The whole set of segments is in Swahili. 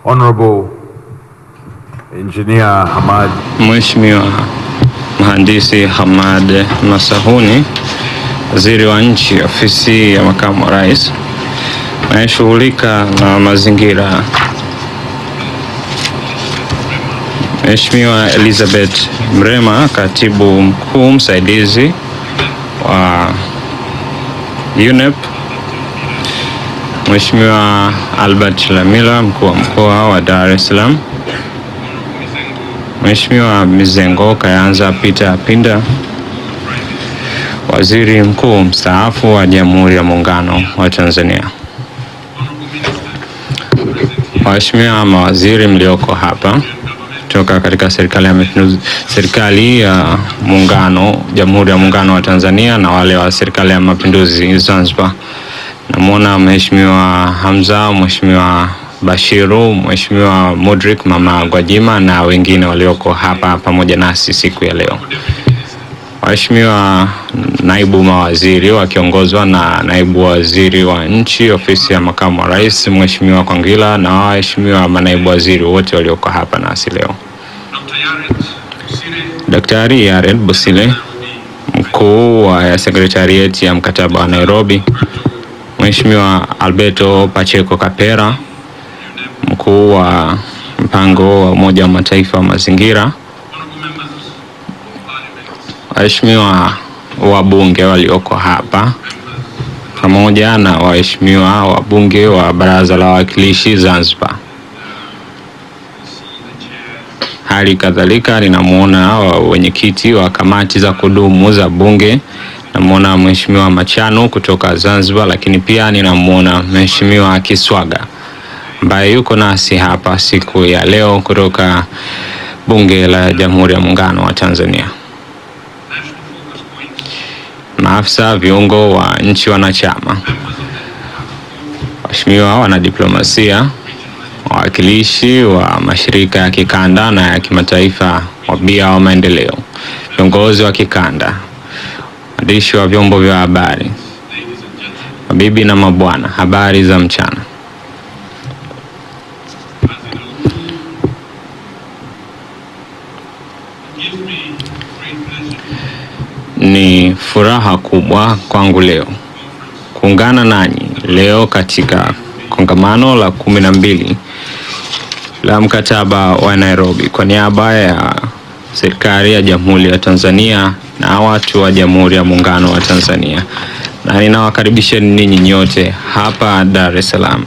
Honorable Engineer Hamad Mheshimiwa Mhandisi Hamad Masahuni, Waziri wa Nchi, Ofisi ya Makamu wa Rais, anayeshughulika na mazingira, Mheshimiwa Elizabeth Mrema, Katibu Mkuu Msaidizi wa UNEP, Mheshimiwa Albert Lamila, Mkuu wa Mkoa wa Dar es Salaam, Mheshimiwa Mizengo Kayanza Peter Pinda, Waziri Mkuu mstaafu wa Jamhuri ya Muungano wa Tanzania. Waheshimiwa mawaziri mlioko hapa toka katika serikali ya Mapinduzi, serikali ya Muungano, Jamhuri ya Muungano wa Tanzania na wale wa serikali ya Mapinduzi Zanzibar. Namwona Mheshimiwa Hamza, Mheshimiwa Bashiru, Mheshimiwa Mudrik, Mama Gwajima na wengine walioko hapa pamoja nasi siku ya leo. Waheshimiwa naibu mawaziri wakiongozwa na naibu waziri wa nchi ofisi ya makamu wa rais Mheshimiwa Kwangila na waheshimiwa manaibu waziri wote walioko hapa nasi leo. Daktari Yared Busile, mkuu wa sekretarieti ya mkataba wa Nairobi, Mheshimiwa Alberto Pacheco Kapera, mkuu wa mpango wa Umoja wa Mataifa wa mazingira, waheshimiwa wabunge walioko hapa pamoja na waheshimiwa wabunge wa Baraza la Wawakilishi Zanzibar. Hali kadhalika ninamwona wenyekiti wa kamati za kudumu za Bunge, namwona Mheshimiwa Machano kutoka Zanzibar, lakini pia ninamwona Mheshimiwa Kiswaga ambaye yuko nasi hapa siku ya leo kutoka Bunge la Jamhuri ya Muungano wa Tanzania. Maafisa viungo wa nchi wanachama, waheshimiwa wanadiplomasia, wawakilishi wa mashirika ya kikanda na ya kimataifa, wabia wa maendeleo, viongozi wa kikanda, waandishi wa vyombo vya habari, mabibi na mabwana, habari za mchana. Ni furaha kubwa kwangu leo kuungana nanyi leo katika kongamano la kumi na mbili la mkataba wa Nairobi kwa niaba ya serikali ya Jamhuri ya Tanzania na watu wa Jamhuri ya Muungano wa Tanzania, na ninawakaribisheni ninyi nyote hapa Dar es Salaam.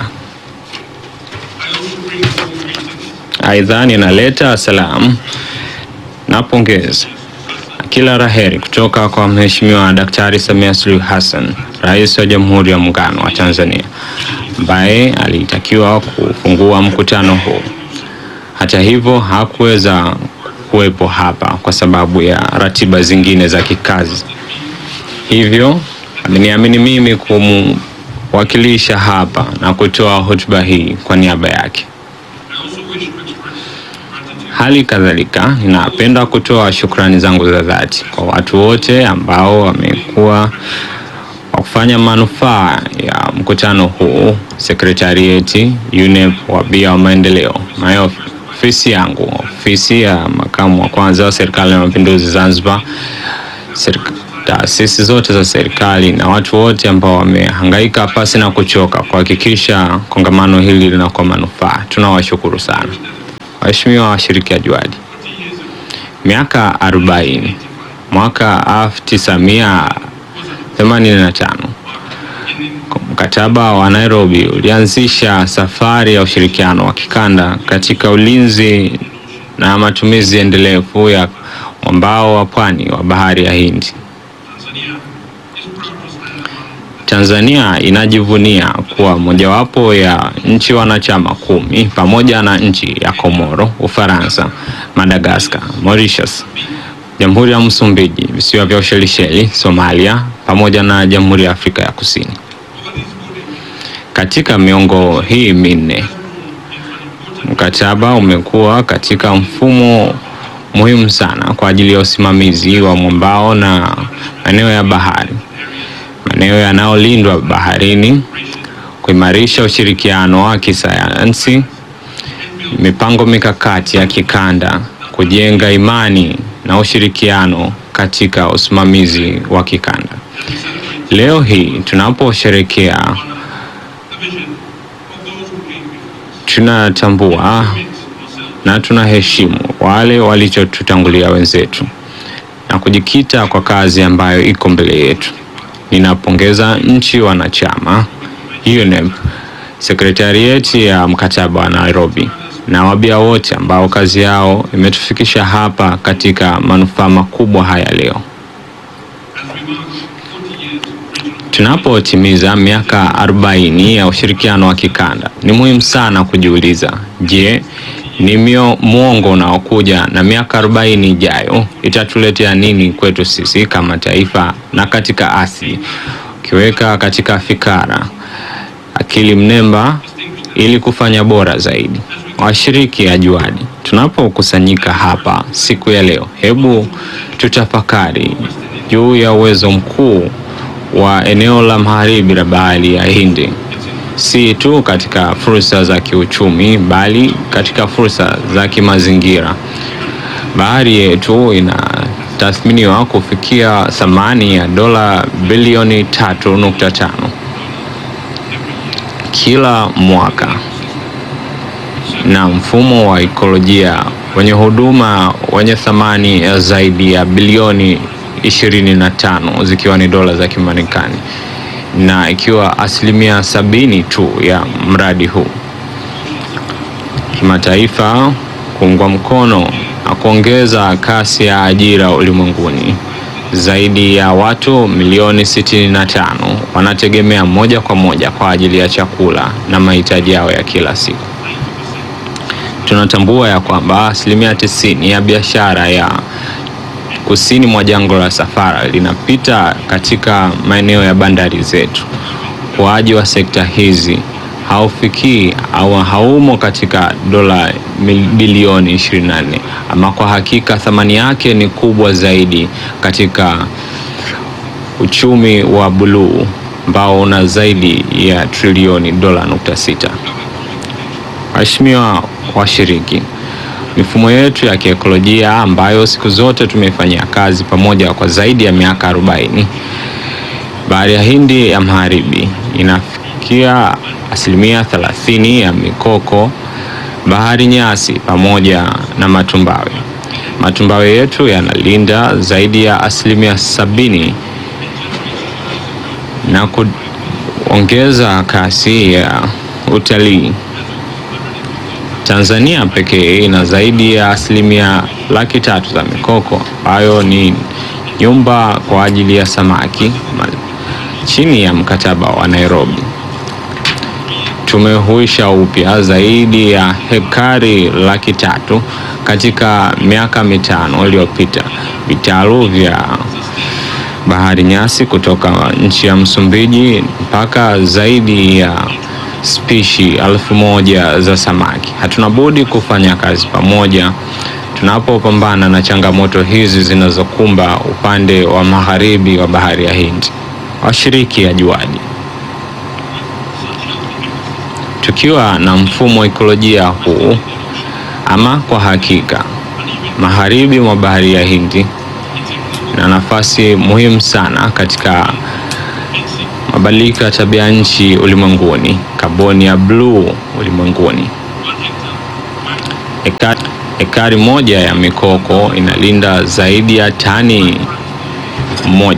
Aidha, ninaleta salamu na pongezi kila raheri kutoka kwa Mheshimiwa Daktari Samia Suluhu Hassan, Rais wa Jamhuri ya Muungano wa Tanzania, ambaye alitakiwa kufungua mkutano huu. Hata hivyo, hakuweza kuwepo hapa kwa sababu ya ratiba zingine za kikazi, hivyo ameniamini mimi kumwakilisha hapa na kutoa hotuba hii kwa niaba yake. Hali kadhalika ninapenda kutoa shukrani zangu za dhati kwa watu wote ambao wamekuwa wa kufanya manufaa ya mkutano huu, sekretarieti UNEP, wabia wa maendeleo, nayo ofisi yangu, ofisi ya makamu wa kwanza wa serikali ya mapinduzi Zanzibar, taasisi zote za serikali na watu wote ambao wamehangaika pasi na kuchoka kuhakikisha kongamano hili linakuwa manufaa. Tunawashukuru sana. Waheshimiwa washirikiaji wadi, miaka 40 mwaka 1985 mkataba wa Nairobi ulianzisha safari ya ushirikiano wa kikanda katika ulinzi na matumizi endelevu ya mwambao wa pwani wa bahari ya Hindi. Tanzania inajivunia kuwa mojawapo ya nchi wanachama kumi pamoja na nchi ya Komoro, Ufaransa, Madagascar, Mauritius, Jamhuri ya Msumbiji, visiwa vya Ushelisheli, Somalia pamoja na Jamhuri ya Afrika ya Kusini. Katika miongo hii minne, mkataba umekuwa katika mfumo muhimu sana kwa ajili ya usimamizi wa mwambao na maeneo ya bahari maeneo yanayolindwa baharini, kuimarisha ushirikiano wa kisayansi mipango mikakati ya kikanda, kujenga imani na ushirikiano katika usimamizi wa kikanda. Leo hii tunaposherekea, tunatambua na tunaheshimu wale walichotutangulia wenzetu na kujikita kwa kazi ambayo iko mbele yetu. Ninapongeza nchi wanachama UNEP, sekretarieti ya mkataba wa Nairobi na wabia wote ambao kazi yao imetufikisha hapa katika manufaa makubwa haya leo. Tunapotimiza miaka 40 ya ushirikiano wa kikanda, ni muhimu sana kujiuliza, je, ni mio mwongo unaokuja na miaka 40 ijayo itatuletea nini kwetu sisi kama taifa na katika asili, ukiweka katika fikara akili mnemba ili kufanya bora zaidi. Washiriki ajuadi, tunapokusanyika hapa siku ya leo, hebu tutafakari juu ya uwezo mkuu wa eneo la magharibi la bahari ya Hindi, si tu katika fursa za kiuchumi, bali katika fursa za kimazingira. Bahari yetu inatathminiwa kufikia thamani ya dola bilioni 3.5 kila mwaka na mfumo wa ekolojia wenye huduma wenye thamani ya zaidi ya bilioni 25 zikiwa ni dola za Kimarekani, na ikiwa asilimia sabini tu ya mradi huu kimataifa kuungwa mkono na kuongeza kasi ya ajira ulimwenguni. Zaidi ya watu milioni 65 wanategemea moja kwa moja kwa ajili ya chakula na mahitaji yao ya kila siku. Tunatambua ya kwamba asilimia tisini ya biashara ya kusini mwa jangwa la Sahara linapita katika maeneo ya bandari zetu. Ukuaji wa sekta hizi haufikii au haumo katika dola bilioni 24, ama kwa hakika thamani yake ni kubwa zaidi katika uchumi wa buluu ambao una zaidi ya trilioni dola nukta sita. Waheshimiwa washiriki, mifumo yetu ya kiekolojia ambayo siku zote tumeifanyia kazi pamoja kwa zaidi ya miaka 40, bahari ya Hindi ya magharibi inafikia asilimia 30 ya mikoko, bahari nyasi pamoja na matumbawe. Matumbawe yetu yanalinda zaidi ya asilimia sabini na kuongeza kasi ya utalii. Tanzania pekee ina zaidi ya asilimia laki tatu za mikoko ambayo ni nyumba kwa ajili ya samaki chini ya mkataba wa Nairobi. Tumehuisha upya zaidi ya hekari laki tatu katika miaka mitano iliyopita. Vitalu vya bahari nyasi kutoka nchi ya Msumbiji mpaka zaidi ya spishi elfu moja za samaki. Hatuna budi kufanya kazi pamoja tunapopambana na changamoto hizi zinazokumba upande wa magharibi wa bahari ya Hindi. Washiriki ajuadi, tukiwa na mfumo wa ekolojia huu, ama kwa hakika magharibi mwa bahari ya Hindi na nafasi muhimu sana katika mabadiliko ya tabia nchi ulimwenguni, kaboni ya bluu ulimwenguni. Ekari, ekari moja ya mikoko inalinda zaidi ya tani moja